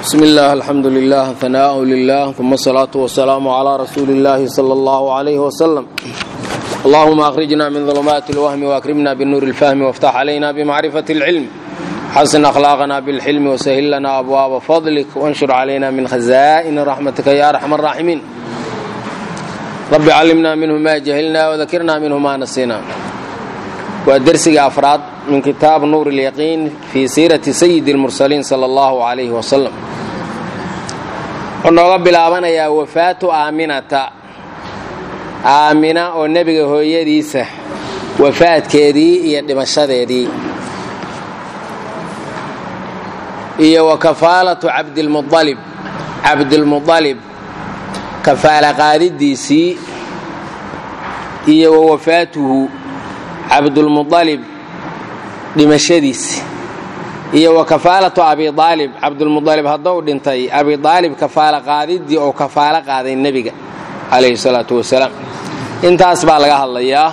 بسم الله الحمد لله ثناء لله ثم الصلاة والسلام على رسول الله صلى الله عليه وسلم اللهم أخرجنا من ظلمات الوهم وأكرمنا بالنور الفهم وافتح علينا بمعرفة العلم حسن أخلاقنا بالحلم وسهل لنا أبواب فضلك وانشر علينا من خزائن رحمتك يا أرحم الراحمين رب علمنا منه ما جهلنا وذكرنا منه ما نسينا ودرسي أفراد من كتاب نور اليقين في سيرة سيد المرسلين صلى الله عليه وسلم ونوغا بلابانيا وفاة آمنة aamina oo nebiga hooyadiisa wafaadkeedii iyo dhimashadeedii iyo wa kafaalatu cabdilmualib cabdilmualib kafaala qaadidiisii iyo wa wafaatuhu cabdulmualib dhimashadiisi iyo wa kafaalatu abiaalib cabdulmualib haddou dhintay abiaalib kafaala qaadidii oo kafaalo qaaday nebiga calayhi salaatu wasalaam intaas baa laga hadlayaa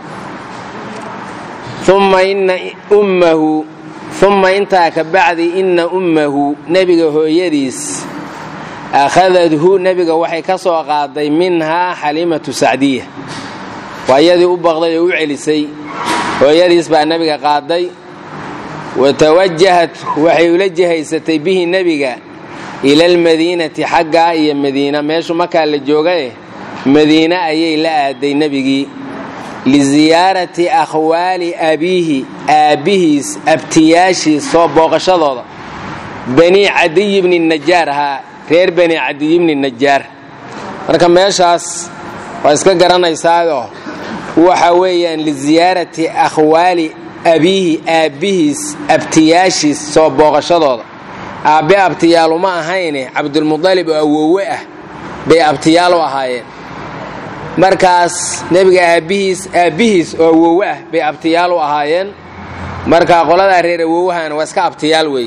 uma ina ummahu uma intaa ka bacdi inna ummahu nebiga hooyadiis akhadadhu nebiga waxay ka soo qaaday minhaa xalimatu sacdiya waa iyadii u baqday oo u celisay hooyadiis baa nebiga qaaday wa tawajahat waxay ula jihaysatay bihi nebiga ila almadiinati xaggaa iyo madiina meeshu markaa la joogae madiine ayay la aaday nebigii liziyaarati akhwaali abiihi aabbihiis abtiyaashiis soo booqashadooda bani cadiy bni najaar ahaa reer bani cadiy bni najaar marka meeshaas waa iska garanaysaayoo waxa weeyaan liziyaarati akhwaali abiihi aabbihiis abtiyaashiis soo booqashadooda aabbe abtiyaalu ma ahayne cabdulmudalib oo awoowe ah bay abtiyaal u ahaayeen markaas nebiga aabbihiis aabbihiis oo awoowe ah bay abtiyaal u ahaayeen marka qoladaa reer awoowahana waa iska abtiyaal weeye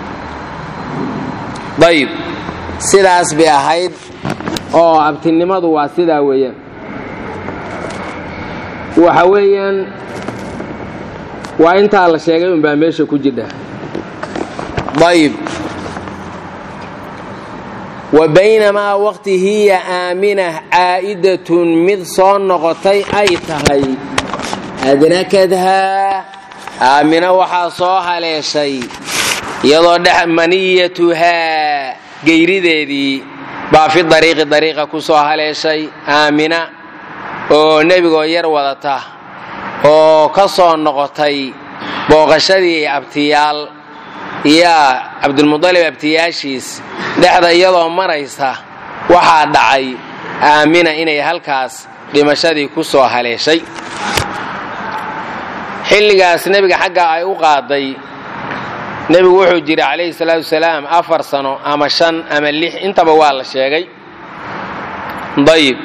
dayib sidaas bay ahayd oo abtinimadu waa sidaa weeyaan waxa weeyaan waa intaa la sheegay unbaa meesha ku jidha dayib wa baynamaa waqti hiya aaminah caa'idatun mid soo noqotay ay tahay adrakadhaa aamina waxaa soo haleeshay iyadoo dhex maniyatuhaa geyrideedii baa fi dariiqi dariiqa ku soo haleeshay aamina oo nebigoo yar wadata oo ka soo noqotay booqashadii abtiyaal yaa cabdulmudalib abtiyaashiis dhexda iyadoo maraysa waxaa dhacay aamina inay halkaas dhimashadii ku soo haleeshay xilligaas nebiga xagga ay u qaaday nebigu wuxuu jiray calayhi salaatu wasalaam afar sano ama shan ama lix intaba waa la sheegay dayib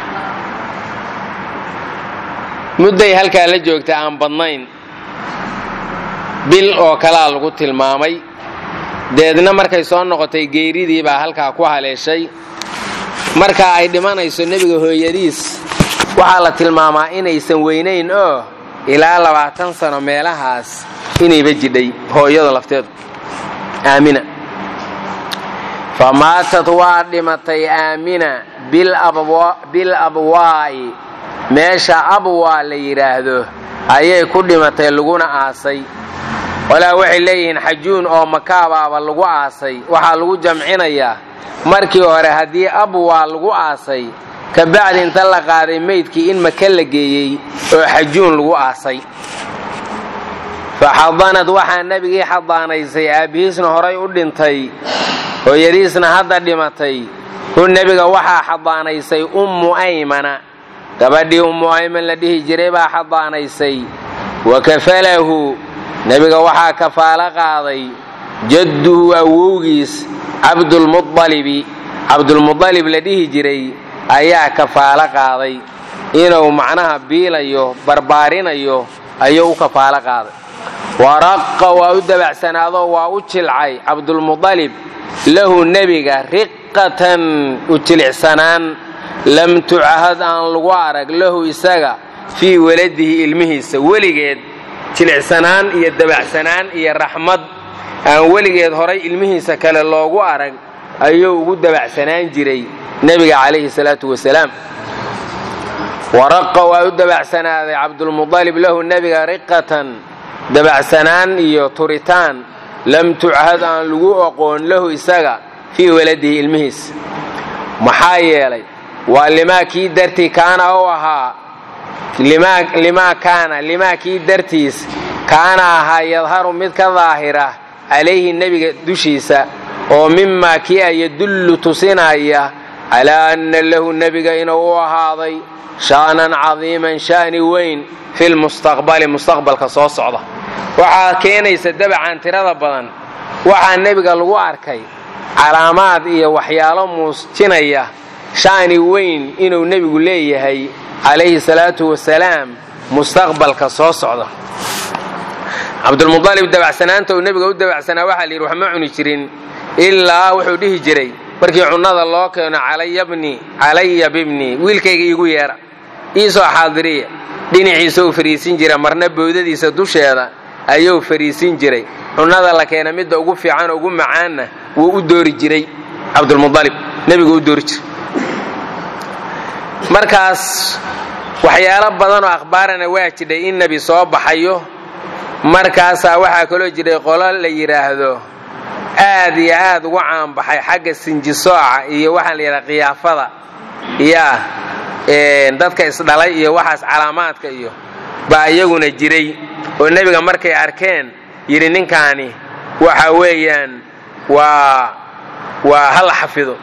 mudday halkaa la joogta aan badnayn bil oo kalaa lagu tilmaamay deedna markay soo noqotay geeridii baa halkaa ku haleeshay markaa ay dhimanayso nebiga hooyadiis waxaa la tilmaamaa inaysan weynayn oo ilaa labaatan sano meelahaas inayba jidhay hooyada lafteedu aamina fa maatad waa dhimatay aamina bil abwaa'i meesha abwaa la yidhaahdo ayay ku dhimatay laguna aasay walaa waxay leeyihiin xajuun oo makaabaaba lagu aasay waxaa lagu jamcinayaa markii hore haddii abwaa lagu aasay ka bacdi inta la qaaday meydkii in maka la geeyey oo xajuun lagu aasay fa xadanad waxaa nebigii xadaanaysay aabbihiisna horay u dhintay hooyadiisna hadda dhimatay hu nebiga waxaa xadaanaysay ummu aymana gabadhii ummu ayman la dhihi jiray baa xadaanaysay wa kafalahu nebiga waxaa kafaalo qaaday jadduhu awowgiis cabdulmualibi cabdulmudalib la dhihi jiray ayaa kafaalo qaaday inuu macnaha biilayo barbaarinayo ayuu u kafaalo qaaday waraqa waa u dabacsanaadoo waa u jilcay cabdulmudalib lahu nebiga riqatan u jilicsanaan lam tucahad aan lagu arag lahu isaga fii waladihi ilmihiisa weligeed jilicsanaan iyo dabacsanaan iyo raxmad aan weligeed horay ilmihiisa kale loogu arag ayuu ugu dabacsanaan jiray nebiga calayhi salaatu wasalaam waraqa waa u dabacsanaaday cabdulmudalib lahu nebiga riqatan dabacsanaan iyo turitaan lam tuchad aan lagu aqoon lahu isaga fii waladihi ilmihiisa maxaa yeelay waa limaa kii dartii kaana u ahaa limaa kaana limaa kii dartiis kaana ahaa yadharu mid ka daahira calayhi nebiga dushiisa oo mimaa kii a yadullu tusinaya calaa anna lahu nebiga inuu u ahaaday sha'nan cadiiman sha'ni weyn filmustaqbali mustaqbalka soo socda waxaa keenaysa dabacan tirada badan waxaa nebiga lagu arkay calaamaad iyo waxyaalo muujinaya sha'ni weyn inuu nebigu leeyahay calayhi salaatu wasalaam mustaqbalka soo socda cabdulmudalib dabacsanaanta uu nebiga u dabacsanaa waxaa la yidhi wax ma cuni jirin ilaa wuxuu dhihi jiray markii cunnada loo keeno calaya bibni wiilkayga iigu yeedha iisoo xaadiriya dhinaciisa uu fariisin jira marna bowdadiisa dusheeda ayuu fariisin jiray cunnada la keena midda ugu fiican ugu macaanna wuu u doori jiray cabdulmudalib nebigu u doori jiray markaas waxyaalo badanoo akhbaarana waa jidhay in nebi soo baxayo markaasaa waxaa kaloo jiray qolo la yidhaahdo aad iyo aad ugu caanbaxay xagga sinjisooca iyo waxaa la yidhaha khiyaafada yaa dadka isdhalay iyo waxaas calaamaadka iyo baa iyaguna jiray oo nebiga markay arkeen yidhi ninkaani waxa weeyaan waa waa hala xafido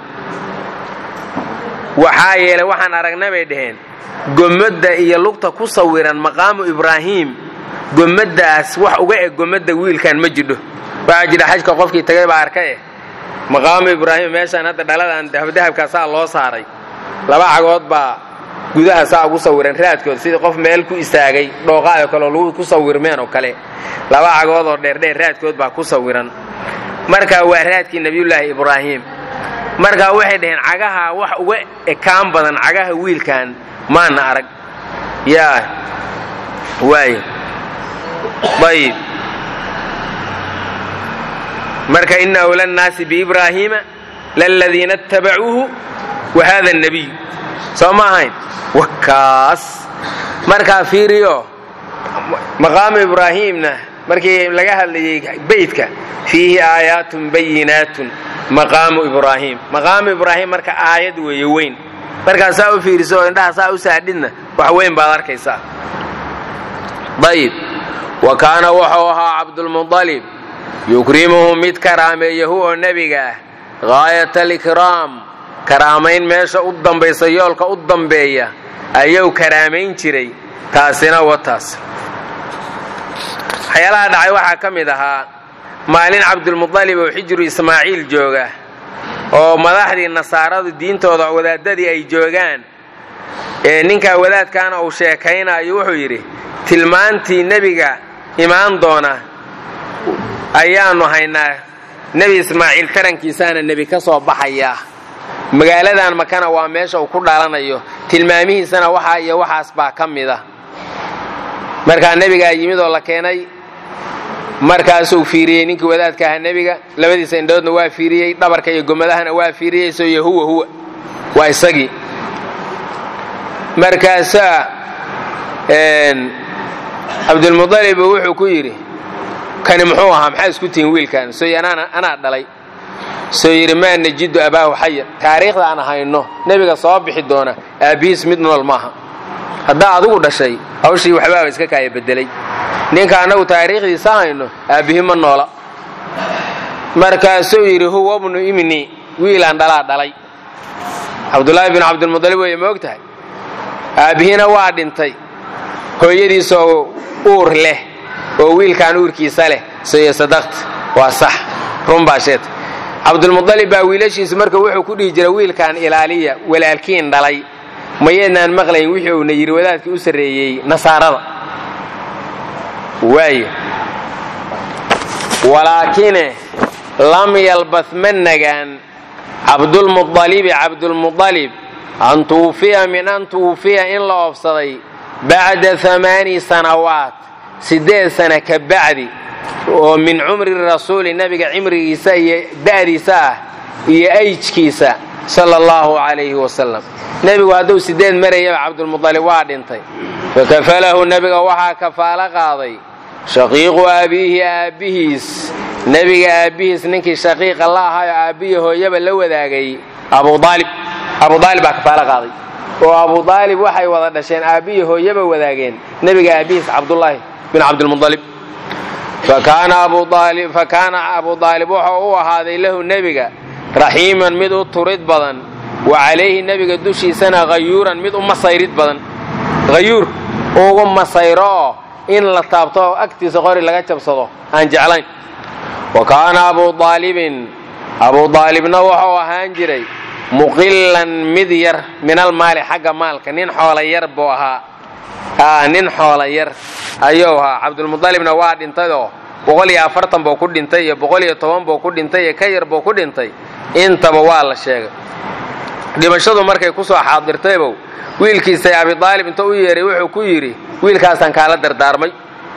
waxaa yeelay waxaan aragna bay dhaheen gomadda iyo lugta ku sawiran maqaamu ibraahiim gomaddaas wax uga eg gomadda wiilkan ma jidho waxaa jira xajka qofkii tagay baa arka eh maqaamu ibraahim meeshaan hadda dhaladan dahabdahabkaa saa loo saaray laba cagood baa gudaha saa ugu sawiran raadkood sidii qof meel ku istaagay dhooqaayo kaleo lagu ku sawirmeen oo kale laba cagood oo dheerdheer raadkood baa ku sawiran marka waa raadkii nebiyullaahi ibraahim markaa waxay dhaheen cagaha wax uga ekaan badan cagaha wiilkan maana arag yaa waay ayib marka ina awla nnaasi biibraahiima laladiina اtabacuuhu wa hada الnabiy soo ma ahayn wakaas markaa fiiriyo maqaamu ibraahiimna markii laga hadlayay beytka fiihi aayaatun bayinaatun maqaamu ibraahim maqaamu ibraahim marka aayad weeye weyn markaa saa u fiiriso oo indhaha saa u saadhidna wax weyn baad arkaysaa ayib wa kaana wuxuu ahaa cabdulmuطalib yukrimuhu mid karaameeyahu oo nebiga ah gaayat alikraam karaamayn meesha u dambaysa yoolka u dambeeya ayuu karaamayn jiray taasina wataas waxyaalaha dhacay waxaa ka mid ahaa maalin cabdulmuطalib oo xijru ismaaciil jooga oo madaxdii nasaaradu diintooda wadaadadii ay joogaan ee ninkaa wadaadkaana uu sheekaynayo wuxuu yidhi tilmaantii nebiga imaan doona ayaannu haynaa nebi ismaaciil tarankiisaana nebi ka soo baxayaa magaaladan makana waa meesha uu ku dhalanayo tilmaamihiisana waxaa iyo waxaas baa ka mida markaa nebigaa yimid oo la keenay markaasuu fiiriyey ninkii wadaadka ahaa nebiga labadiisa indhoodna waa fiiriyey dhabarka iyo gomadahana waa fiiriyey soyo huwa huwa waa isagii markaasaa cabdulmuطalib wuxuu ku yidhi kani muxuu ahaa maxaa isku tihin wiilkan sooy anaa dhalay soo yidhi maa najidu abaahu xaya taariikhda aan hayno nebiga soo bixi doona aabbihiis mid nool maaha haddaa adigu dhashay hawshii waxbaaba iska kaaya bedelay ninka annagu taariikhdiisa hayno aabbihi ma noola markaasuu yidhi huwa bnu imni wiilaan dhalaa dhalay cabdulaahi bin cabdilmuطalib weeye ma og tahay aabbihina waa dhintay hooyadiisoo uur leh oo wiilkaan uurkiisa leh soyo sadaqta waa sax run baa sheeta cabdulmuطalib baa wiilashiisu marka wuxuu ku dhihi jira wiilkaan ilaaliya walaalkiin dhalay mayeednaan maqlayn wixii uuna yidhi wadaadkii u sarreeyey nasaarada waay walaakine lam yalbas ma nagaan cabdulmuطalibi cabdulmuطalib an tuwufiya min an tuwufiya in la oobsaday bacda amaani sanawaat siddeed sana ka bacdi oo min cumri rasuuli nebiga cimrigiisa iyo da'diisa ah iyo ayjkiisa sala allahu calayhi wasalam nebigu hadduu sideed marayaba cabdulmudalib waa dhintay fakafalahu nebiga waxaa kafaalo qaaday shaqiiqu aabiihi aabbihiis nebiga aabbihiis ninkii shaqiiqa la ahaayo aabbihi hooyaba la wadaagay abudaalib abudaalib baa kafaalo qaaday oo abudaalib waxay wada dhasheen aabbihi hooyaba wadaageen nebiga aabbihiis cabdullaahi bin cabdilmudalib fakaana abu aalib wuxuu u ahaaday lahu nebiga raxiiman mid u turid badan wa calayhi nebiga dushiisana hayuuran mid u masayrid badan hayuur ugu masayrooo in la taabto agtiisa qori laga jabsado aan jeclayn wa kaana abu aalibin abu aalibna wuxuu ahaan jiray muqilan mid yar min almaali xagga maalka nin xoola yar buu ahaa nin xoola yar ayuu ahaa cabdulmudalibna waa dhintayoo boqol iyo afartan buu ku dhintay iyo boqol iyo toban buu ku dhintay iyo ka yar buu ku dhintay intaba waa la sheegay dhimashadu markay ku soo xaadirtaybow wiilkiisay abidaalib inta u yeeray wuxuu ku yidhi wiilkaasaan kaala dardaarmay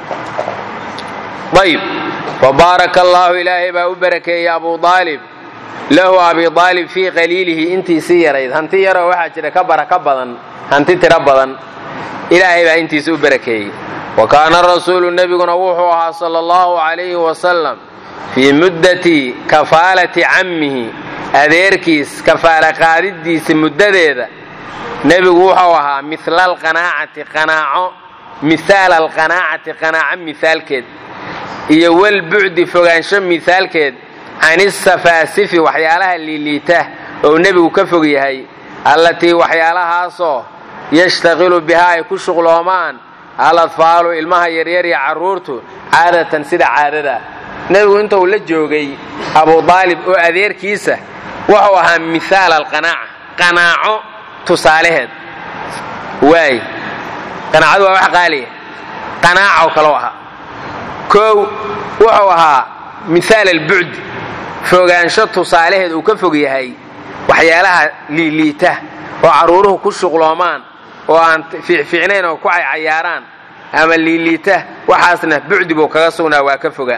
ayib fabaaraka allaahu ilaahay baa u barakeeyey abu aalib lahu abi aalib fii qaliilihi intiisii yarayd hanti yaroo waxaa jira ka baraka badan hanti tiro badan ilaahay baa intiisa u barakeeyey wa kaana rasuulu nebiguna wuxuu ahaa sala allahu calayhi wasalam fii muddati kafaalati cammihi adeerkiis kafaala qaadidiisa muddadeeda nebigu wuxuu ahaa mila alqanaacati qanaaco mihaala alqanaacati qanaaco mihaalkeed iyo walbucdi fogaansho mihaalkeed can isafaasifi waxyaalaha liiliita oo nebigu ka fog yahay allatii waxyaalahaasoo yashtaqilu bihaa ay ku shuqloomaan aladfaalu ilmaha yaryar iyo carruurtu caadatan sida caadada nebigu inta uu la joogay abu aalib oo adeerkiisa wuxuu ahaa mihaal alqanaaca qanaaco tusaalaheed waay qanaacadu waa wax qaaliya qanaaco kaloo ahaa koow wuxuu ahaa mihaal albucdi fogaansho tusaalaheed uu ka fog yahay waxyaalaha liiliita oo carruuruhu ku shuqloomaan oo aan fiicfiicnayn oo ku caycayaaraan ama liiliita waxaasna bucdi buu kaga sugnaa waa ka foga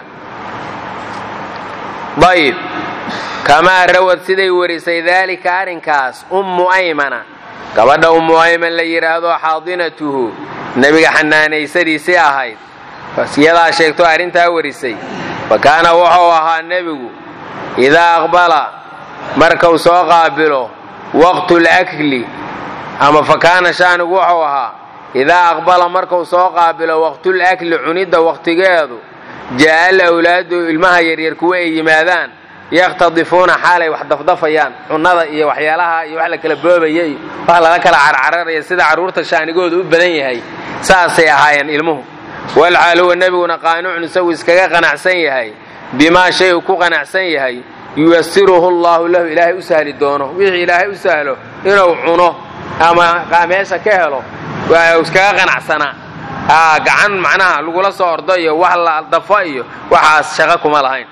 ayib kamaa rawad siday warisay daalika arrinkaas ummu aymana gabadha ummu ayman la yidhaahdo xaadinatuhu nebiga xanaanaysadiisii ahayd iyadaa sheegto arrintaa warisay fa kaana wuxuu ahaa nebigu idaa aqbala markau soo qaabilo waqtulakli ama fa kaana shaanigu wuxuu ahaa idaa aqbala markau soo qaabilo waqtulakli cunidda waqtigeedu jaa'a alawlaadu ilmaha yaryar kuwa ay yimaadaan yakhtadifuuna xaalay wax dafdafayaan cunnada iyo waxyaalaha iyo wax la kala boobaya iyo wax lala kala carcararaya sida carruurta shaanigooda u badan yahay saasay ahaayeen ilmuhu walxaal huwa nebiguna qaanucun isagu iskaga qanacsan yahay bimaa shay uu ku qanacsan yahay yuyasiruhu allaahu lahu ilaahay u sahli doono wixii ilaahay u sahlo inuu cuno ama meesha ka helo waa iskaga qanacsanaa gacan macnaha lagula soo ordo iyo wax la dafo iyo waxaas shaqo kuma lahayn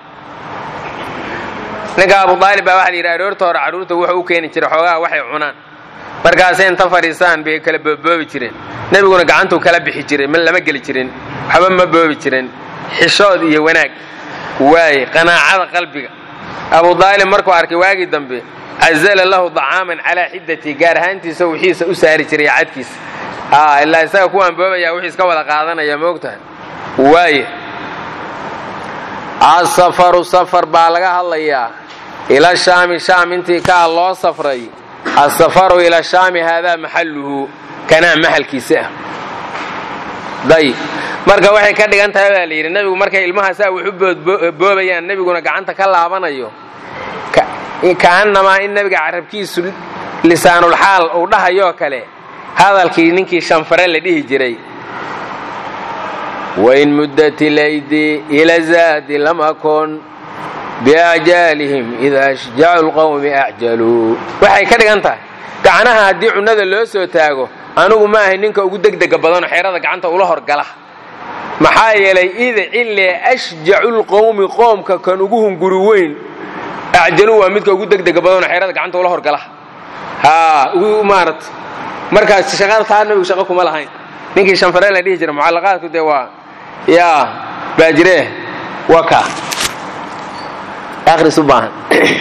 ninka abu aalib baa waxa la yidhi aroorta hore carruurta wuxuu u keeni jiray xoogaha waxay cunaan markaasay inta fadhiisaan bay kala booboobi jireen nebiguna gacantuu kala bixi jiray ma lama geli jirin waxba ma boobi jirin xishood iyo wanaag waaye qanaacada qalbiga abu aalib markuu arkay waagii dambe cazala lahu dacaaman calaa xiddati gaar ahaantiisa wixiisa u saari jiray cadkiisa ilaa isaga kuwaan boobaya wixii iska wada qaadanaya moogtahay waaye asafaru safar baa laga hadlayaa ila shaami shaam intii kaa loo safray asafaru ila shaami haadaa maxalluhu kanaa maxalkiisa ah dayib marka waxay ka dhigan tahay baa la yidhi nebigu markay ilmaha saa wax u boobayaan nebiguna gacanta ka laabanayo kaannamaa in nebiga carabkiisu lisaanulxaal uu dhahayoo kale hadalkii ninkii shanfare la dhihi jiray wain muddat ilaydi ila zaadi lam akun biajaalihim ida ashjacu lqawmi acjaluu waxay ka dhigan tahay gacnaha haddii cunnada loo soo taago anugu ma ahay ninka ugu degdega badanoo xeerada gacanta ula horgala maxaa yeelay ida cille ashjacu lqowmi qoomka kan ugu hunguri weyn acjaluu waa midka ugu degdega badanoo xeerada gacanta ula horgala haa ugu maarata markaas shaqada taa nabigu shaqo kuma lahayn ninkii shanfare la dhihi jira mucallaqaadku dee waa yaa baajiree waka akhris u baahan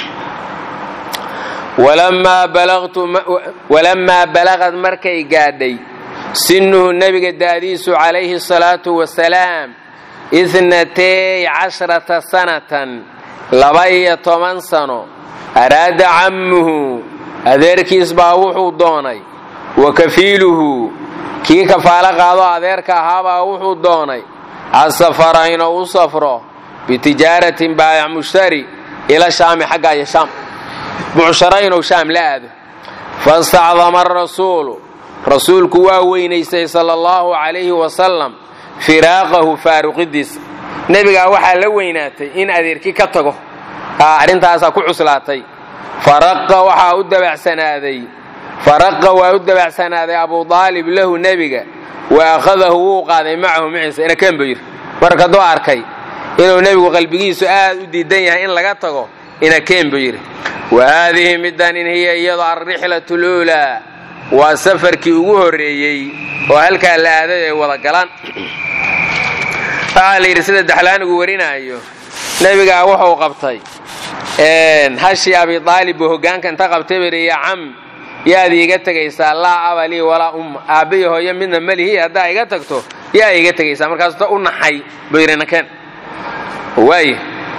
walamaa balagad markay gaadhay sinuhu nebiga daadiisu calayhi salaatu wasalaam itnatay cashrata sanatan laba-iyo toban sano araada cammuhu adeerkiis baa wuxuu doonay wa kafiiluhu kii kafaalo qaado adeerka ahaabaa wuxuu doonay asafara inuu u safro bitijaaratin baayac mushtari ila shaami xagga iyo shaam bucsharo inuu shaam la aado fastacdama arasuulu rasuulku waa weynaystay sala allahu calayhi wasalam firaaqahu faaruqidiisa nebigaa waxaa la weynaatay in adeerkii ka tago arrintaasaa ku cuslaatay faraqa waxaa u dabacsanaaday faraqa waa u dabacsanaaday abu aalib lahu nebiga wa akhadahu wuu qaaday macahu maciisa inakan buu yidhi marka hadduu arkay inuu nebigu qalbigiisu aad u diidan yahay in laga tago inakeen buu yidhi wa haadihi middan in hiya iyado alrixlatu luulaa waa safarkii ugu horreeyey oo halkaa la aaday ay wada galaan waxaa la yidhi sida daxlaanigu warinaayo nebigaa wuxuu qabtay hashii abi aalib buu hoggaanka inta qabtay bari ya cam yaad iiga tegaysaa laa aba lii walaa umma aabbiyo hooyo midna malihi haddaa iga tagto yaa iiga tegaysaa markaasuta u naxay buu yidhi nakeen waay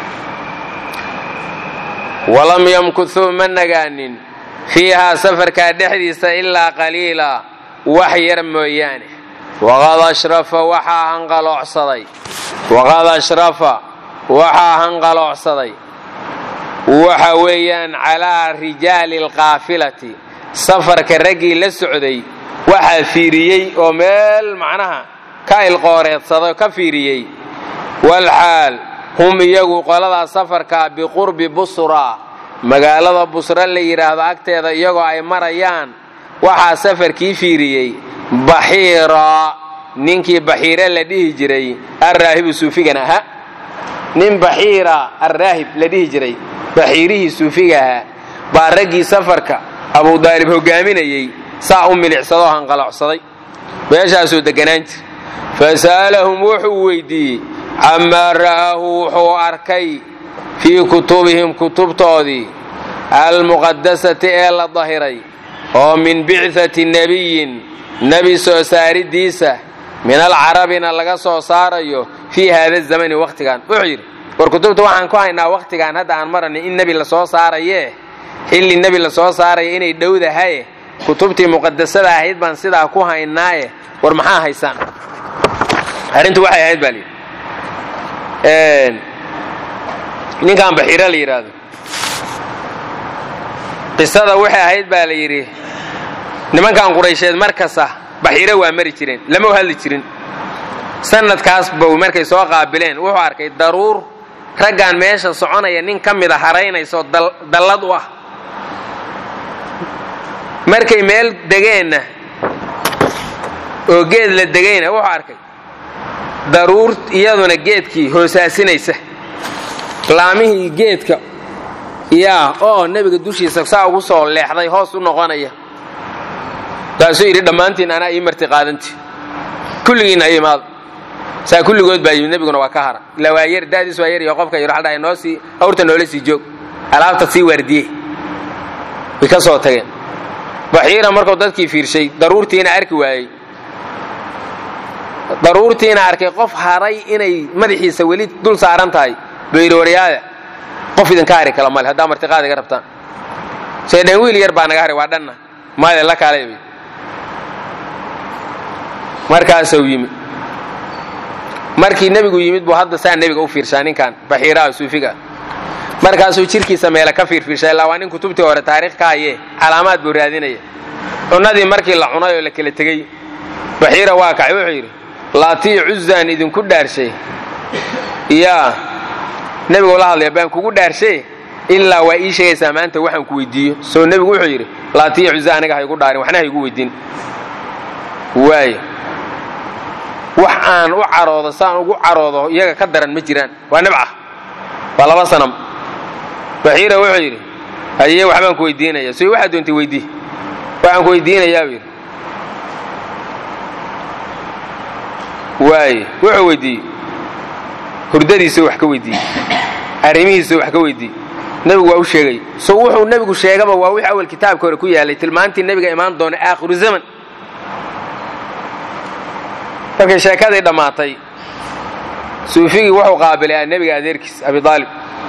walam yamkuthuu ma nagaanin fiihaa safarkaa dhexdiisa ilaa qaliila wax yar mooyaane waqad ashrafa waxaa hanqaloocsaday waqad ashrafa waxaa hanqaloocsaday waxa weeyaan calaa rijaali alqaafilati safarka raggii la socday waxaa fiiriyey oo meel macnaha ka ilqooreedsaday ka fiiriyey walxaal hum iyagu qoladaa safarkaa biqurbi busra magaalada busra la yidhaahdo agteeda iyagoo ay marayaan waxaa safarkii fiiriyey baxiira ninkii baxiire la dhihi jiray alraahibu suufigan ahaa nin baxiira alraahib la dhihi jiray baxiirihii suufiga ahaa baa raggii safarka abuu daalib hogaaminayey saa u milicsadoo hanqalocsaday meeshaasuu deganaan jir fasa'alahum wuxuu weydiiyey camaa ra'aahu wuxuu arkay fii kutubihim kutubtoodii almuqadasati ee la dahiray oo min bicati nebiyin nebi soo saaridiisa min alcarabina laga soo saarayo fii haada zamani wakhtigan wuxuu yidhi war kutubta waxaan ku haynaa wakhtigaan hadda aan maranay in nebi la soo saarayee xilli nebi la soo saaraya inay dhowdahaye kutubtii muqadasada ahayd baan sidaa ku haynaaye war maxaa haysaan arrintu waxay ahayd baa layidhi ninkan baxiiro la yidhaahdo qisada waxay ahayd baa la yidhi nimankan quraysheed mar kasta baxiiro waa mari jireen lama hadli jirin sanadkaas bow markay soo qaabileen wuxuu arkay daruur raggan meesha soconaya nin ka mida haraynayso dallad u ah markay meel degeenna oo geed la degayna wuxuu arkay daruur iyaduna geedkii hoosaasinaysa laamihii geedka yaa oo nebiga dushiisa saa ugu soo leexday hoos u noqonaya kaasuu yidhi dhammaantiin anaa ii marti qaadanti kulligiinna ay imaado saa kulligood baa yimid nebiguna waa ka hara ilaa waa yar daadiis waa yar iyo qofka yar waxaa dhahay noo sii awrta noola sii joog alaabta sii waardiye way ka soo tageen baxiira markuu dadkii fiirshay daruurtiina arki waayey daruurtiina arkay qof haray inay madaxiisa weli dul saaran tahay buu yidhi waryaada qof idinka hari kala male haddaa martiqaad iga rabtaan seedhen wiil yar baa naga haray waa dhanna maade la kaalay markaasuu yimi markii nebigu yimid buu hadda saa nebiga u fiirshaa ninkan baxiiraha suufiga markaasuu jirkiisa meele ka fiirfiirsha illaa waa nin kutubtii hore taariikh ka haye calaamaad buu raadinaya cunnadii markii la cunay oo la kala tegey baxiira waa kacay wuxuu yidhi laatii cuzaan idinku dhaarshay yaa nebigu la hadlaya baan kugu dhaarshay ilaa waa ii sheegaysaa maanta waxaan ku weydiiyo soo nebigu wuxuu yidhi laatii cuza aniga haygu dhaarin waxna haygu weydiin waay wax aan u caroodo saan ugu caroodo iyaga ka daran ma jiraan waa nibca waa laba sanam baxiira wuxuu yidhi haye waxbaan ku weydiinaya so waxaad doontay weydii waxaan ku weydiinayaa buu yidhi waay wuxuu weydiiyey hurdadiisa wax ka weydiiyey arrimihiisa wax ka weydiiyey nebigu waa u sheegay so wuxuu nebigu sheegaba waa wixii awal kitaabka hore ku yaalay tilmaantii nebiga imaan doona aakhiru zaman markay sheekadii dhammaatay suufigii wuxuu qaabilay nebiga adeerkiis abi aalib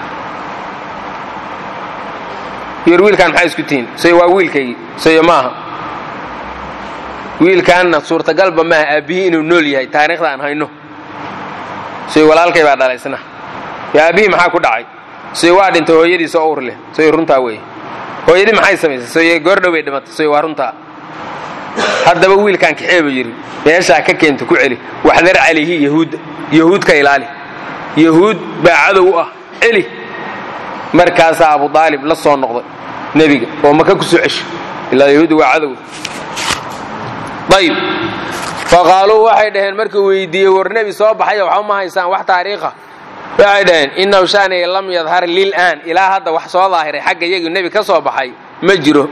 yor wiilkaan maxaa isku tihiin soy waa wiilkaygii soyo maaha wiilkaanna suurtagalba maaha aabbihii inuu nool yahay taariikhda aan hayno soy walaalkay baa dhalaysna yo aabbihii maxaa ku dhacay soy waa dhintay hooyadiisa oo ur leh soy runtaa weeye hooyadii maxay samaysay soy goordhow bay dhimatay soy waa runtaa haddaba wiilkaan kaxee buu yidhi meeshaa ka keenta ku celi waxdar calayhi yahuudda yahuud ka ilaali yahuud baa cadow u ah celi markaasaa abu aalib la soo noqday nebiga oo maka ku soo cesho ilaa yahuudda waa cadow ayb faqaaluu waxay dhaheen markuu weydiiyey war nebi soo baxaya waxba ma haysaan wax taariikha waxay dhaheen inahu shaaniga lam yadhar lilaan ilaa hadda wax soo daahiray xagga iyagii nebi ka soo baxay ma jiro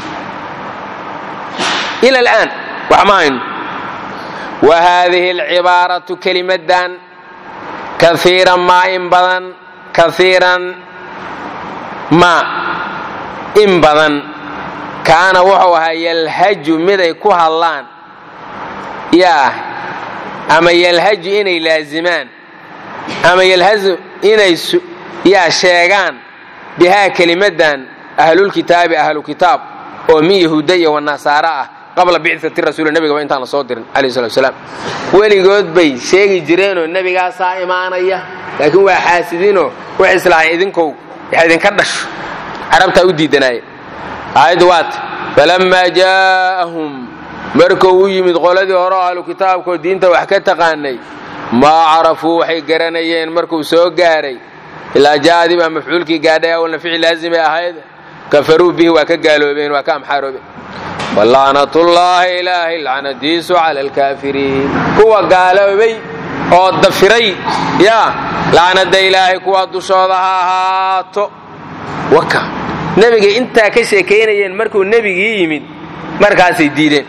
ila alaan wax ma hayno wa haadihi alcibaaratu kelimadan kaiiran maa in badan kaiiran ma in badan kaana wuxuu ahaa yalhaju miday ku hadlaan yaa ama yalhaju inay laazimaan ama yalhazu inay yaa sheegaan bihaa kelimadan ahlulkitaabi ahlu kitaab oo min yahuuda iyo wanasaara ah qabla bicati rasuul nebigaba intaan la soo dirin alayh salatu salaam weligood bay sheegi jireenoo nebigaasaa imaanaya laakiin waa xaasidiinoo waxay islahayn idinkow wax idinka dhasho carabtaa u diidanaaye aayaddu waata falammaa jaa'ahum markuu u yimid qoladii hore oo ahlu kitaabkoo diinta wax ka taqaanay maa carafuu waxay garanayeen markuu soo gaaray ilaa jaa'adii baa mafcuulkii gaadhay awalna ficil laazimay ahayd kafaruu bihi waa ka gaaloobeen waa ka amxaaroobeen walaanatullaahi ilaahay lacnadiisu cala alkaafiriin kuwa gaaloobay oo dafiray yaa lacnada ilaahay kuwa dushooda ha ahaato waka nebigay intaa ka sheekaynayeen markuu nebigii yimid markaasay diideen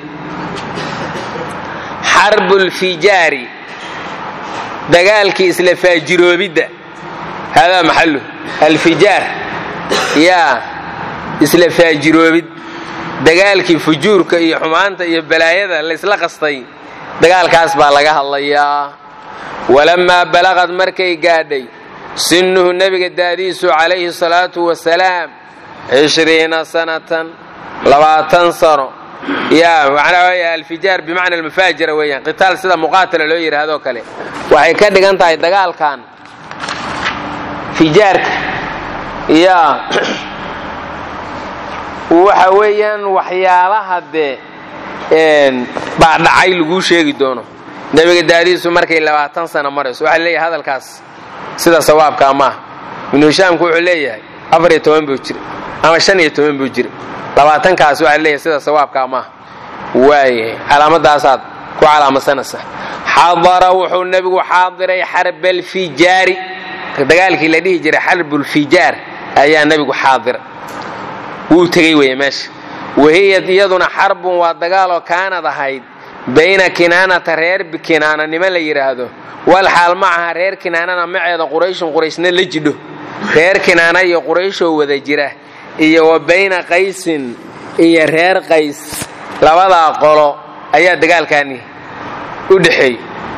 xarbulfijaari dagaalkii isla faajiroobidda haadaa maxalu alfijaar yaa isla faajiroobid dagaalkii fujuurka iyo xumaanta iyo balaayada laysla qastay dagaalkaas baa laga hadlayaa walammaa balaqad markay gaadhay sinnuhu nebiga daadiisu calayhi salaatu wasalaam cishriina sanatan labaatan sano yaa macnaa waaya alfijaar bimacna almafaajira weeyaan qitaal sida muqaatala loo yidhahdoo kale waxay ka dhigan tahay dagaalkan fijaarka yaa waxa weeyaan waxyaalaha dee baa dhacay laguu sheegi doono nebiga daadiisu markay labaatan sano marayso waxaa leeyahay hadalkaas sida sawaabkaa maaha ibnu hishaamku wuxuu leeyahay afar iyo toban buu jira ama shan iyo toban buu jira labaatankaas waxaa leeyahay sida sawaabkaa maaha waayahay calaamadaasaad ku calaamadsanaysa xadara wuxuu nebigu xaadiray xarbalfijaari dagaalkii la dhihi jiray xarbulfijaar ayaa nebigu xaadira wuu tegey weeye meesha wahiyad iyaduna xarbun waa dagaaloo kaanad ahayd bayna kinaanata reer kinaana niman la yidhaahdo wal xaal macaha reer kinaanana maceeda qurayshun qurayshna la jidho reer kinaana iyo qurayshoo wada jira iyo wa bayna qaysin iyo reer qays labadaa qolo ayaa dagaalkaani u dhexeeyey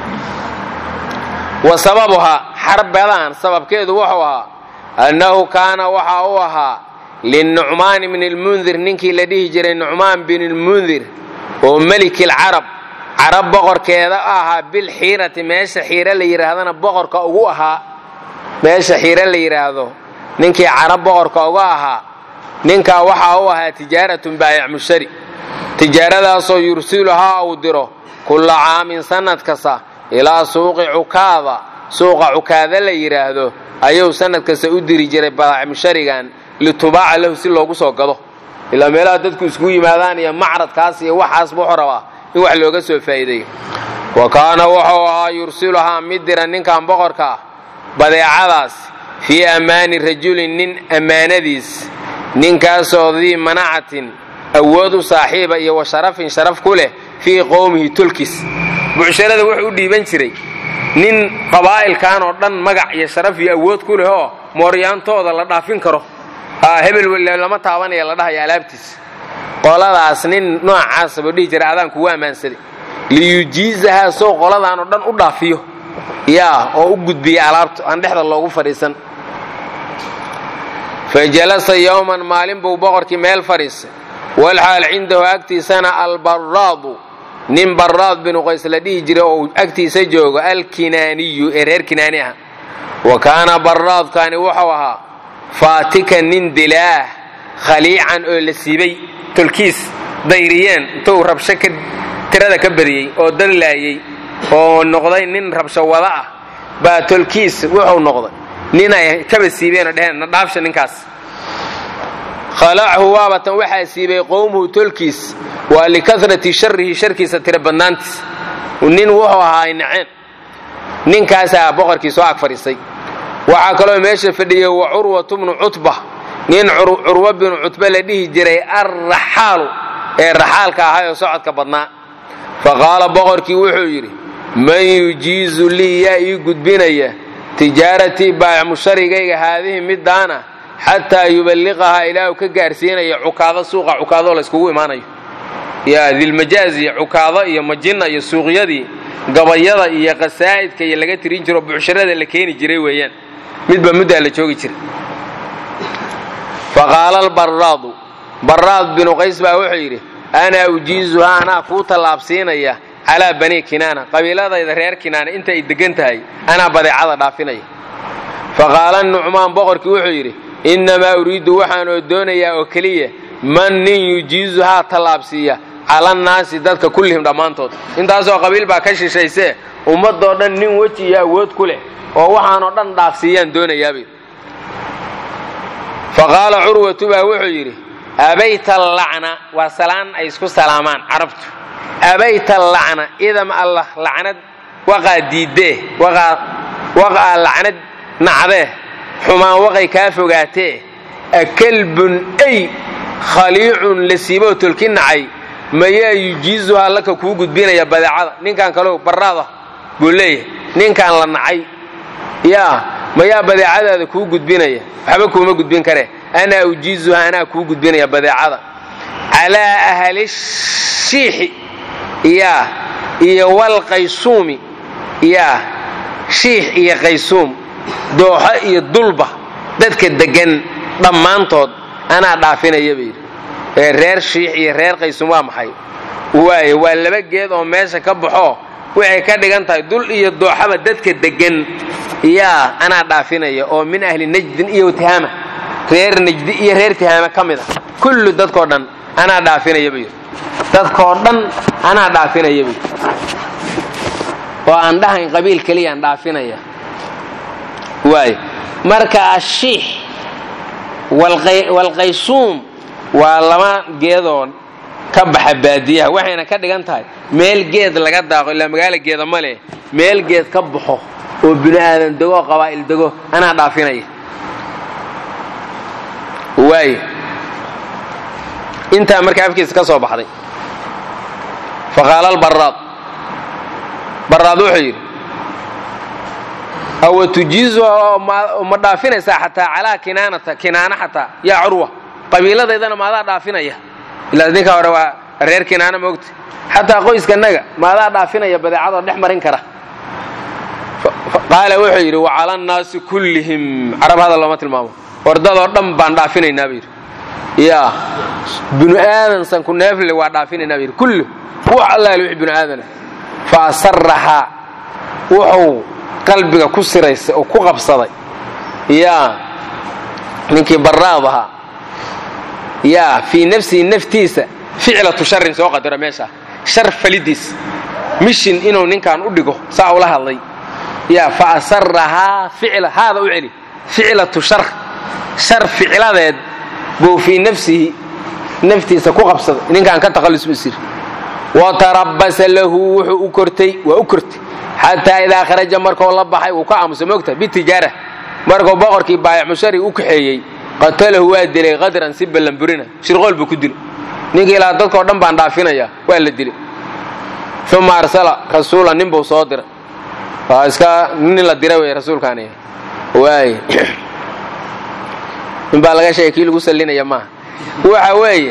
wa sababuhaa xarbadan sababkeedu wuxuu ahaa annahu kaana waxa uu ahaa linucmaan bni lmundir ninkii la dhihi jiray nucmaan bin lmundir oo meliki lcarab carab boqorkeeda ahaa bilxiirati meesha xiire la yidhaahdana boqorka ugu ahaa meesha xiire la yidhaahdo ninkii carab boqorka uga ahaa ninkaa waxa u ahaa tijaaratun baayac mushari tijaaradaasoo yursiluhaa uu diro kulla caamin sannad kasta ilaa suuqi cukaada suuqa cukaada la yidhaahdo ayuu sannad kasta u diri jiray baayac musharigan litubaaca lahu si loogu soo gado ilaa meelaha dadku isku yimaadaan iyo macradkaas iyo waxaasba wuxuu rabaa in wax looga soo faa'iideeyo wa kaana wuxuu ahaa yursiluhaa mid dira ninkan boqorka ah badeecadaas fii ammaani rajulin nin ammaanadiis ninkaasoo dii manacatin awood u saaxiiba iyo wa sharafin sharaf ku leh fii qowmihi tulkis bucsharada wuxuu u dhiiban jiray nin qabaa'ilkan oo dhan magac iyo sharaf iyo awood ku leh oo mooryaantooda la dhaafin karo hebel lama taabanaya la dhahaya alaabtiisa qoladaas nin noocaasa buu dhihi jira adaan kugu ammaansaday liyujiizahaa sow qoladaan oo dhan u dhaafiyo yaa oo u gudbiya alaabta aan dhexda loogu fadhiisan fa jalasa yowman maalin buu boqorkii meel fadhiistay walxaal cindahu agtiisana albaraadu nin baraad binu qays la dhihi jiray oo agtiisa joogo alkinaaniyu ee reer kinaani ah wa kaana baraadkani wuxuu ahaa faatikan nin dilaah khaliican oo la siibay tolkiis dayriyeen intuu rabsho ka tirada ka badiyey oo dad laayey oo noqday nin rabsho wada ah baa tolkiis wuxuu noqday nin ay kaba siibeen oo dheheen na dhaafsha ninkaas khalachu waabatan waxaa siibay qowmuhu tolkiis waa likarati sharihi sharkiisa tira badnaantiis nin wuxuu ahaa ay naceen ninkaasaa boqorkii soo ag fadhiisay waxaa kaloo meesha fadhiyey wa curwatu bnu cutba nin curwa binu cutba la dhihi jiray arraxaalu ee raxaalka ahay oo socodka badnaa fa qaala boqorkii wuxuu yidhi man yujiizu lii yaa ii gudbinaya tijaaratii baayacmusharigayga haadihi midaana xataa yuballiqahaa ilaa uu ka gaarsiinaya cukaado suuqa cukaadoo layskugu imaanayo yaa dilmajaaz iyo cukaado iyo majinna iyo suuqyadii gabayada iyo qasaa'idka iyo laga tirin jiro bucsharada la keeni jiray weeyaan midba muddaa la joogi jiray faqaala albaraadu baraad binu qays baa wuxuu yidhi anaa ujiizuhaa anaa kuu tallaabsiinaya calaa banii kinaana qabiiladayda reer kinaana inta ay deggan tahay anaa badeecada dhaafinaya faqaala nucmaan boqorkii wuxuu yidhi innamaa uriiddu waxaanoo doonayaa oo keliya man nin yujiizuhaa tallaabsiiya calannaasi dadka kullihim dhammaantood intaasoo qabiil baa ka shishaysee ummadoo dhan nin weji iyo awood ku leh oo waxaanoo dhan dhaafsiiyaan doonayaabay faqaala curwatu baa wuxuu yidhi abayta allacna waa salaan ay isku salaamaan carabtu abayta allacna idam allah lacnad waqaa diiddee waqaa lacnad nacdee xumaan waqay kaa fogaatee akalbun ay khaliicun la siiboo tolki nacay mayaa yujiizuhaa laka kuu gudbinaya badeecada ninkan kaleu baraada buu leeyahay ninkan la nacay yaa mayaa badeecadaada kuu gudbinaya waxba kuuma gudbin karee anaa ujiizuha anaa kuu gudbinaya badeecada calaa ahli shiixi yaa iyo walqaysuumi yaa shiix iyo qaysuum dooxo iyo dulba dadka deggan dhammaantood anaa dhaafinaya bay yidhi ee reer shiix iyo reer qaysuum waa maxay waaye waa laba geed oo meesha ka baxoo waxay ka dhigan tahay dul iyo dooxaba dadka deggan yaa anaa dhaafinaya oo min ahli najdin iyo tihaama reer najdi iyo reer tihaama ka mid a kullu dadkoo dhan anaa dhaafinaya buu yidhi dadkoo dhan anaa dhaafinaya buu yidhi oo aan dhahayn qabiil keliyaan dhaafinaya waay marka ashiix walqaysuum waa laba geedoo ka baxa baadiyaha waxayna ka dhigan tahay meel geed laga daaqo ilaa magaala geeda ma leh meel geed ka baxo oo bini aadan dego oo qabaa'il dego anaa dhaafinaya waay intaa marka afkiisa ka soo baxday faqaala albaraad baraad wuxuu yidhi awa tujiizuha ma dhaafinaysaa xataa calaa kinaanata kinaana xataa yaa curwa qabiiladaydana maadaa dhaafinaya ilaa ninka hore waa reer kinaana moogta xataa qoyskanaga maadaa dhaafinaya badeecadoo dhex marin kara qaala wuxuu yidhi wacala annaasi kullihim carab hadal looma tilmaamo wardadoo dhan baan dhaafinaynaa buu yidhi yaa binu aadan sanku neefle waa dhaafinaynaa buu yidhi kullu wax allaale wix binu aadana fa asarahaa wuxuu qalbiga ku siraysay oo ku qabsaday yaa ninkii baraad ahaa yaa fii nafsihi naftiisa ficlatu sharin soo qadaro meesha shar falidiis mishin inuu ninkan u dhigo saa ula hadlay yaa fa asarahaa ficla haada u celi ficlatu shar shar ficladeed buu fii nafsihi naftiisa ku qabsaday ninkaan ka takhalus buu siri watarabasa lahu wuxuu u kortay waa u kortay xataa idaa kharaja markuu la baxay wuu ka aamusay mogta bitijaara markuu boqorkii baayamushari u kaxeeyey qatalahu waa dilay qadran si ballanburina shirqool buu ku dilay ninkii ilaa dadkao dhan baan dhaafinaya waa la dilay uma arsala rasuula nin buu soo diray waa iska nin la dira wey rasuulkaani waay nin baa laga sheegay kii lagu sallinaya maaha waxa weeye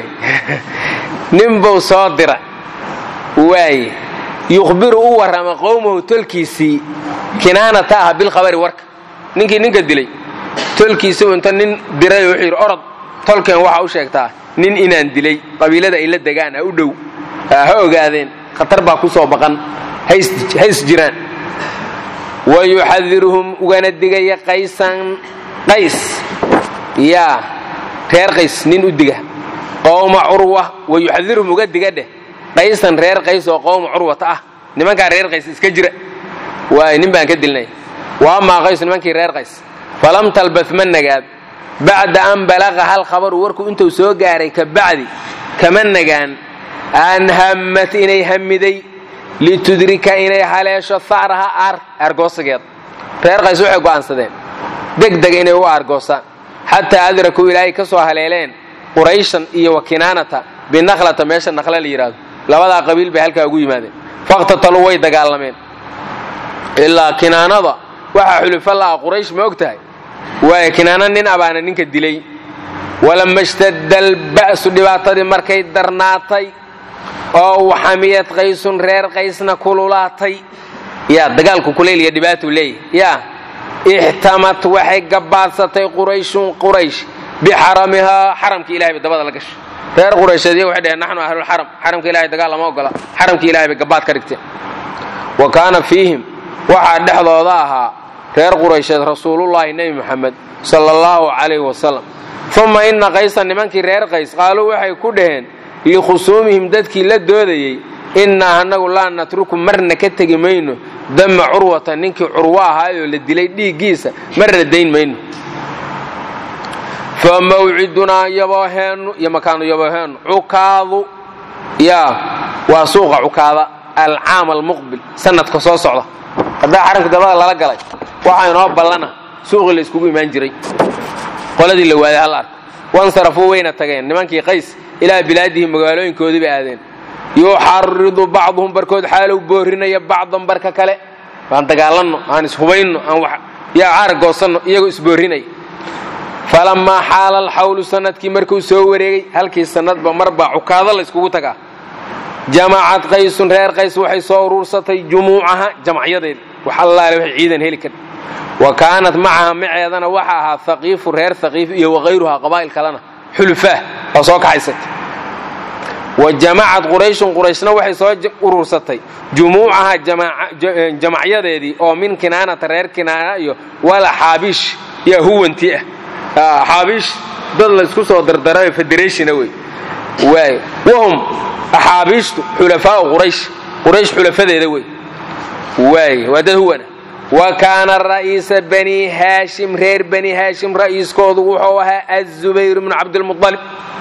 nin buu soo dira waaye yukhbiru u warrama qowmahu tolkiisii kinaanata ah bilkhabari warka ninkii ninka dilay tolkiisibu inta nin diray wuxuu yidhi orod tolkeen waxa u sheegtaa nin inaan dilay qabiilada ay la degaan ha u dhow ha ogaadeen khatar baa ku soo baqan hays jiraan wa yuxadiruhum ugana digaya qaysan qays yaa reer qays nin u diga qowma curwa wa yuxadiruhum uga diga dheh qaysan reer qays oo qowma curwata ah nimankaa reer qays iska jira waay nin baan ka dilnay wa amaa qays nimankii reer qays falam talbas ma nagaad bacda an balaqa hal khabaru warku intuu soo gaaray ka bacdi kama nagaan an hammat inay hamiday litudrika inay haleesho ha'raha aar aargoosigeed reer qays waxay go'aansadeen degdeg inay u aargoosaan xataa adrakuu ilaahay ka soo haleeleen qurayshan iyo wa kinaanata binakhlata meesha nakla la yidhaahdo labadaa qabiil bay halkaa ugu yimaadeen faqtataluu way dagaalameen ilaa kinaanada waxaa xulufo la'ah quraysh ma og tahay waayo kinaana nin abaana ninka dilay walama ishtadda alba'su dhibaatadii markay darnaatay oo waxamiyad qaysun reer qaysna kululaatay yaa dagaalku kulayl iyo dhibaatuu leeyahy yaa ixtamat waxay gabaadsatay qurayshun quraysh bixaramihaa xaramka ilahay bay dabada la gashay reer quraysheed iyaga waxay dheheen naxnu ahlulxaram xaramka ilahay dagaal lama ogola xaramka ilahay bay gabaad ka dhigteen wa kaana fiihim waxaa dhexdooda ahaa reer quraysheed rasuulullaahi nebi moxamed sala allahu calayhi wasalam uma inna qaysan nimankii reer qays qaaluu waxay ku dhaheen likhusuumihim dadkii la doodayey innaa annagu laa natruku marna ka tegi mayno dama curwata ninkii curwo ahaayoo la dilay dhiiggiisa marna dayn mayno fa mawcidunaa yabooheennu iyo makaanu yabooheennu cukaadu yaa waa suuqa cukaada alcaam almuqbil sanadka soo socda haddaa xaramka dabada lala galay waxaa inoo ballana suuqii la iskugu imaan jiray qoladii la waaday hal arko wansarafuu wayna tageen nimankii qays ilaa bilaadihim magaalooyinkoodii bay aadeen yuxaridu bacduhum barkood xaalow boorinaya bacdan barka kale aan dagaalanno aan ishubayno aan yaa caara goosanno iyagoo isboorinaya falammaa xaala alxawlu sanadkii markuu soo wareegay halkii sanadba marbaa cukaado la yskugu tagaa jamacad qaysun reer qays waxay soo uruursatay jumuucaha jamacyadeeda wax allaale waxay ciidan heli kar wa kaanat macaha maceedana waxa ahaa haqiifu reer haqiif iyo wakayruhaa qabaa'il kalena xulufaah oo soo kaxaysatay wa jamacad qurayshun qurayshna waxay soo uruursatay jumuucaha jamacyadeedii oo min kinaanata reer kinaana iyo wala xaabiish yaa huwanti ah xaabiish dad laysku soo dardarayo federationa wey waay wahum axaabiishtu xulafaau quraysh quraysh xulafadeeda wey waay waa dad huwana wa kaana ra'iisa bani haashim reer bani haashim ra'iiskoodu wuxuu ahaa azubayr bnu cabdilmualib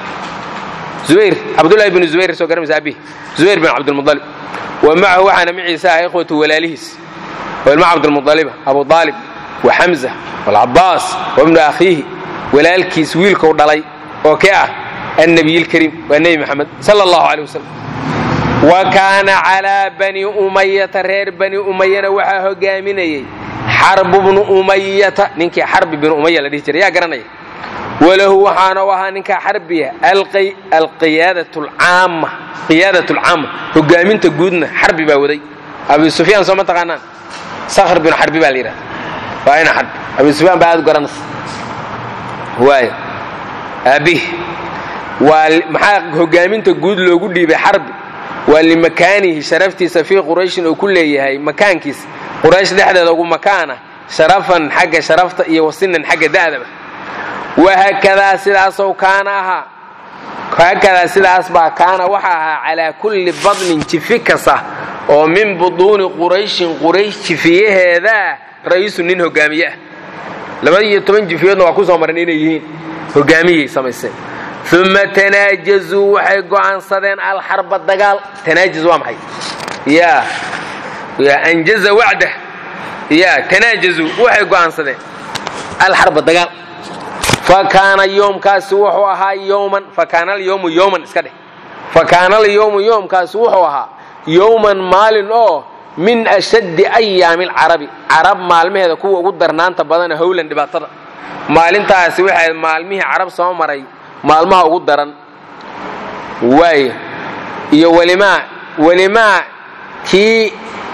zubayr cabdullahi bnu zubayr soo garamaysa abi zubayr bin cabdilmualib wa macahu waxaana maciisa ah ikhwatu walaalihiis oo ilma cabdilmualiba abu aalib wa xamza walcabaas wa bnu akhiihi walaalkiis wiilkou dhalay oo kee ah annabiy lkariim waa nebi maxamed sala allahu caleyh wasalam wa kaana calaa bani umayata reer bani umayana waxaa hogaaminayey xarbu bnu umayata ninkii xarbi binu umaya la dhihi jiray yaa garanaya walahu waxaana u ahaa ninkaa xarbiya alqiyaadat alcaama hogaaminta guudna xarbi baa waday abi sufyaan soo ma taqaanaan sakhr binu xarbi baa la yidhahda waa ina xarbi abi sufyaan baa aad u garanaysa waay aabih waa maxaa hogaaminta guud loogu dhiibay xarbi waa limakaanihi sharaftiisa fii qurayshin uu ku leeyahay makaankiisa quraysh dhexdeeda ugu makaana sharafan xagga sharafta iyo wasinan xagga da'daba wahaakadaa sidaasow kaana ahaa haakadaa sidaas baa kaana waxa ahaa calaa kulli badnin jifi kasta oo min buduuni qurayshin quraysh jifiyaheedaa ra'iisu nin hogaamiye ah labaiyo toban jifiyoodna waa ku soo maran inay yihiin hogaamiyay samayseen uma tanaajazuu waxay go'aansadeen alxarba dagaal tanaajaz waa maxay ya ya anjaza wacdah ya tanaajazuu waxay go'aansadeen alxarba dagaal fa kaana yoomkaasi wuxuu ahaa yowman fa kaana alyowmu yowman iska dheh fa kaana alyowmu yoomkaasi wuxuu ahaa yowman maalin oo min ashaddi ayaami alcarabi carab maalmaheeda kuwa ugu darnaanta badana howlan dhibaatada maalintaasi waxay ahayd maalmihii carab soo maray maalmaha ugu daran waay iyo welimaa welimaa kii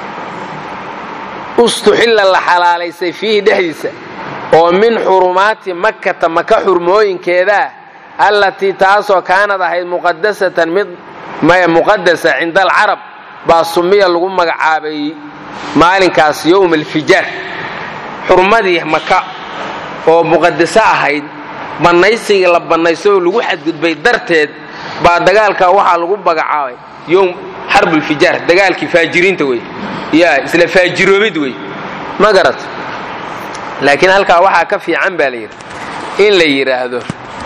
ustuxilla la xalaalaysay fiihi dhexdiisa oo min xurumaati makkata maka xurmooyinkeedaa allatii taasoo kaanad ahayd muqadasatan mid maya muqadasa cinda alcarab baa sumiya lagu magacaabay maalinkaas yowma alfijaar xurmadii maka oo muqadaso ahayd bannaysigii la bannayso oo lagu xadgudbay darteed baa dagaalka waxaa lagu magacaabay yowm xarbulfijaar dagaalkii faajiriinta wey ya isla faajiroobid wey ma garat laakiin halkaa waxaa ka fiican baa layidhi in la yidhaahdo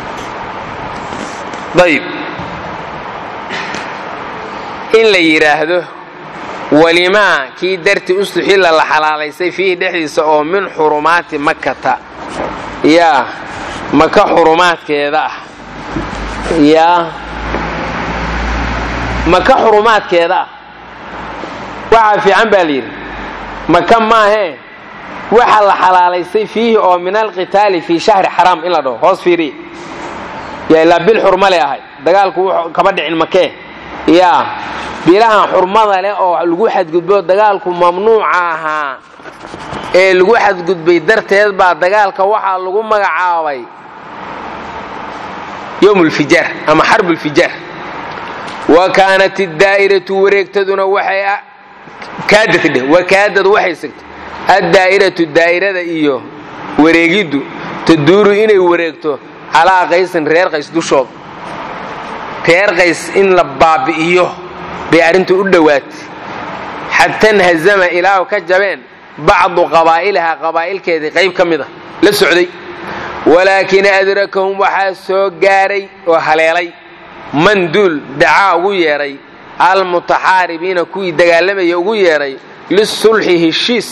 ayb in la yidhaahdo walimaa kii darti ustuxilla la xalaalaysay fiihi dhexdiisa oo min xurumaati makkata yaa maka xurumaadkeeda ah yaa maka xurumaadkeeda ah waxaa fiican baa layidhi maka maahee waxa la xalaalaysay fiihi oo min alqitaali fii shahri xaraam in la dhaho hoos fiiriya yaa ilaa bil xurmale ahay dagaalku kama dhicin makee yaa bilahan xurmada leh oo lagu xadgudbo dagaalku mamnuuca ahaa ee lagu xadgudbay darteed baa dagaalka waxaa lagu magacaabay yowm lfijaar ama xarb lfijaar wa kaanat iddaa'iratu wareegtaduna waxay kaadad dheh wakaadad waxay sigtay addaa'iratu daa'irada iyo wareegiddu taduuru inay wareegto calaa qaysin reer qays dushooda reer qays in la baabi'iyo bay arrintu u dhowaatay xata nhazama ilaahu ka jabeen bacdu qabaa'ilaha qabaa'ilkeedii qayb ka mid a la socday walaakin adrakahum waxaa soo gaaray oo haleelay man duul dacaa ugu yeedhay almutaxaaribiina kuwii dagaalamaya ugu yeedhay lisulxi heshiis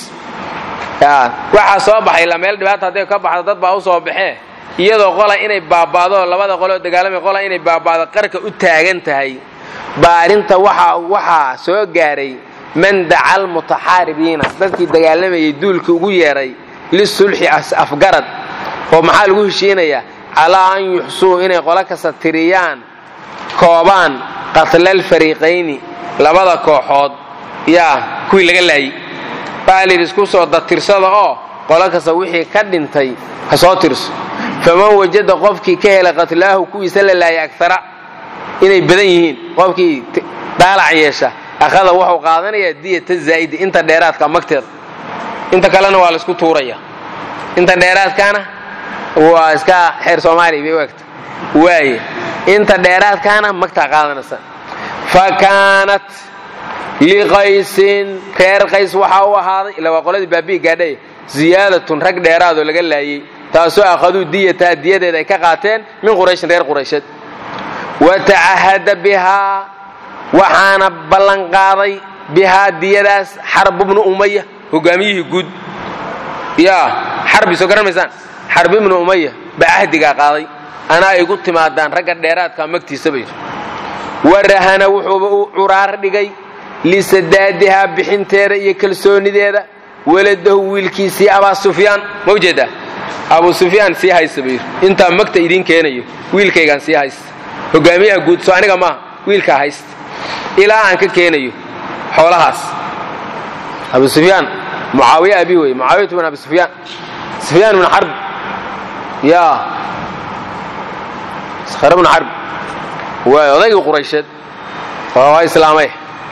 waxaa soo baxay la meel dhibaata hadday ka baxdo dad baa u soo baxee iyadoo qola inay baaba'do labada qoloo dagaalamaya qola inay baaba'do qarka u taagan tahay baa arrinta waxaa soo gaaray man daca almutaxaaribiina dadkii dagaalamayay duulkii ugu yeedhay lisulxi afgarad oo maxaa lagu heshiinayaa calaa an yuxsuu inay qolo kasta tiriyaan koobaan qatlaalfariiqayni labada kooxood yaa kuwii laga laayey baa layidhi isku soo datirsada oo qolo kasta wixii ka dhintay ha soo tirso faman wajada qofkii ka helay qatlaahu kuwiisa la laayay agara inay badan yihiin qofkii daalac yeesha akhada wuxuu qaadanayaa diyata zaa'idi inta dheeraadka magteeda inta kalena waa laysku tuuraya inta dheeraadkaana waa iska xeer soomaaliya bay u egta waaye inta dheeraadkaana magtaa qaadanaysa fa kaanat liqaysin reer qays waxaa u ahaaday ila waa qoladii baabi'i gaadhay ziyaadatun rag dheeraadoo laga laayey taasoo akhaduu diyataa diyadeeda ay ka qaateen min qurayshin reer quraysheed wa tacahada bihaa waxaana ballanqaaday bihaa diyadaas xarb ibnu umaya hogaamiyihii guud yaa xarbi soo garan maysaan xarb ibnu umaya baa cahdigaa qaaday anaa igu timaadaan ragga dheeraadka magtiisa bay warahana wuxuuba u curaar dhigay lisadaadihaa bixinteeda iyo kalsoonideeda waladahu wiilkiisii abaa sufyaan ma ujeedaa abu sufyaan sii haysta bayir intaa magta idiin keenayo wiilkaygaan sii haysta hogaamiyaha guud soo aniga maaha wiilkaa haysta ilaa aan ka keenayo xoolahaas abu sufyaan mucaawiya abi wey mucaawiyatu bin abi sufyaan sufyaan bin xarb ya skhr bnu xarb waay odaygii quraysheed waa islaamay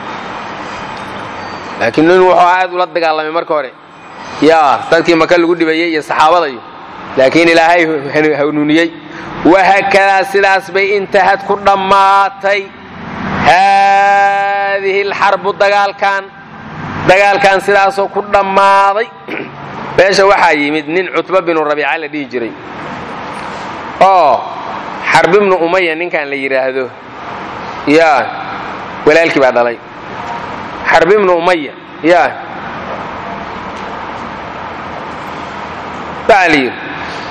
laakiin nin wuxuu aad ula dagaalamay marka hore yaa dadkii maka lagu dhibayey iyo saxaabadayo laakiin ilaahay hanuuniyey wahaakadaa sidaas bay intahad ku dhammaatay haadihi alxarbu dagaalkan dagaalkan sidaasoo ku dhammaaday meesha waxaa yimid nin cutba binu rabiica la dhihi jiray oo xarb ibnu umaya ninkan la yidhaahdo yaa walaalkii baa dhalay xarb ibnu umaya yaa baa la yidhi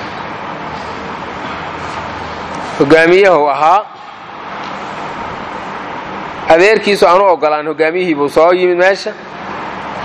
hogaamiyahu ahaa adeerkiisu aanu ogolaan hogaamiyihii buu soo yimid meesha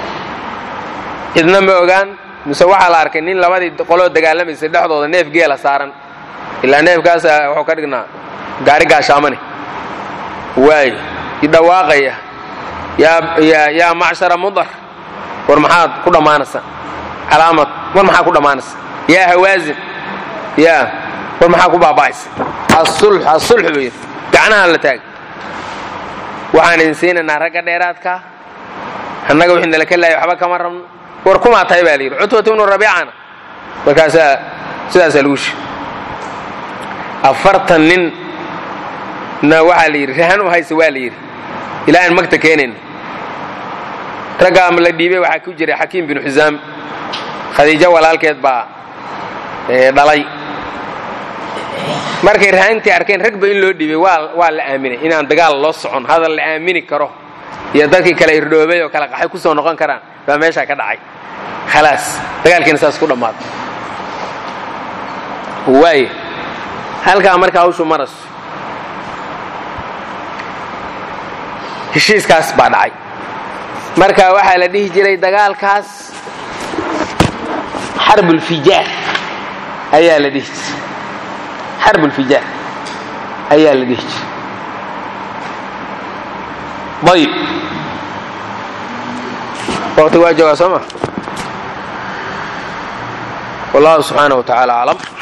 cidna ma ogaan mise waxaa la arkay nin labadii qoloo dagaalamaysay dhexdooda neef geela saaran ilaa neefkaas wuxuu ka dhignaa gaari gaashaamane waay idhawaaqaya yaa macshara mudar war maxaad ku dhammaanaysa calaamad war maxaa ku dhammaanaysa yaa hawaasin yaa war maxaa ku baaba'aysa asulx asulx buu yidhi gacnaha la taag waxaan idin siinaynaa ragga dheeraadkaa annaga wixii nala ka laaya waxba kama rabno war kumaa tahay baa la yidhi cutbatu ibnu rabiicana markaasaa sidaasaa lagu shi afartan nin na waxaa la yidhi rahan u haysa waa la yidhi ilaa aan magta keenayna raggaa la dhiibay waxaa ku jiray xakiim binu xusaam khadiijo walaalkeed baa dhalay markay rahantii arkeen ragba in loo dhiibay waa la aaminay inaan dagaal loo socon hadal la aamini karo iyo dadkii kale irdhoobay oo kale qaxay ku soo noqon karaan baa meeshaa ka dhacay khalaas dagaalkiina saas ku dhammaaday waay halkaa marka hawshu maraso heshiiskaas baa dhacay marka waxaa la dhihi jiray dagaalkaas xarbulfijaar ayaa la dhihi jiray xarbulfijaar ayaa la dhihi jiray ayib waqti waa joogaa soo ma wallahu subxaanaه wa taعala aclam